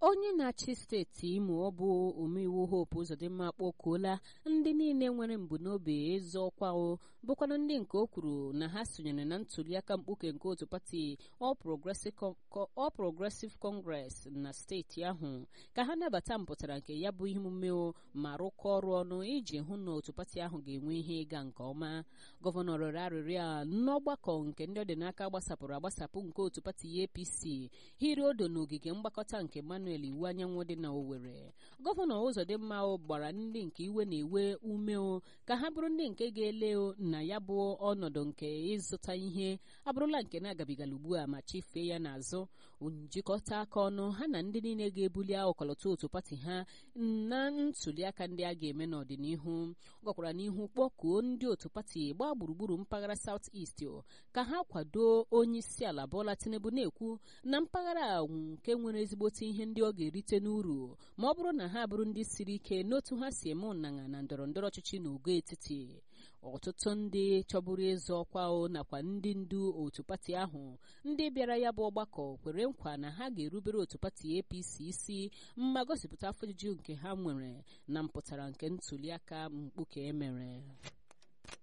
onye na-achị steeti imo ọ bụ omeiwu hope ụzọdịmma kpọkuola ndị niile nwere mbunobi ịzọ ọkwa o bụkwana ndị nke o kwuru na ha sonyere na ntuliaka mkpuke nke otu pati All Progressive Congress na steeti ahụ ka ha nabata mpụtara nke ya bụ ihe omume ma rụkọ ọrụ ọnụ iji hụ na otu pati ahụ ga-enwe ihe ịga nke ọma gọvanọ rịọrọ arịrịọ a n'ọgbakọ nke ndị ọdịnaka gbasapụrụ agbasapụ nke otu pati APC hiri odo n'ogige mgbakọta nke Manuel iwu anyanwụ dị na Owerri gọvanọ Ụzọdịmma gbara ndị nke iwe na-ewe ume o ka ha bụrụ ndị nke ga-ele na ya bụ ọnọdụ nke ịzụta ihe abụrụla nke na-agabigala ugbu a ma chifee ya n'azụ njikọta aka ọnụ ha na ndị niile ga-ebuli ọkọlọtọ otu pati ha na ntuliaka ndị a ga-eme n'ọdịnihu gwakwara n'ihu kpọkuo ndị otu pati gbaa gburugburu mpaghara South East ka ha kwado onye isi ala Bola Tinubu na-ekwu na mpaghara nke nwere ezigbote ihe ndị ọ ga-erite n'uru ma ọ bụrụ na ha bụrụ ndị siri ike n'otu ha si eme ụnanya na ndọrọ ndọrọ ọchịchị n'ogo etiti ọtụtụ ndị chọburu ịzọ ọkwa o nakwa ndị ndu otu pati ahụ ndị bịara ya bụ ọgbakọ kwere nkwa na ha ga-erubere otu pati APC isi mma gosipụta afọ ojuju nke ha nwere na mpụtara nke ntuliaka mkpuke emere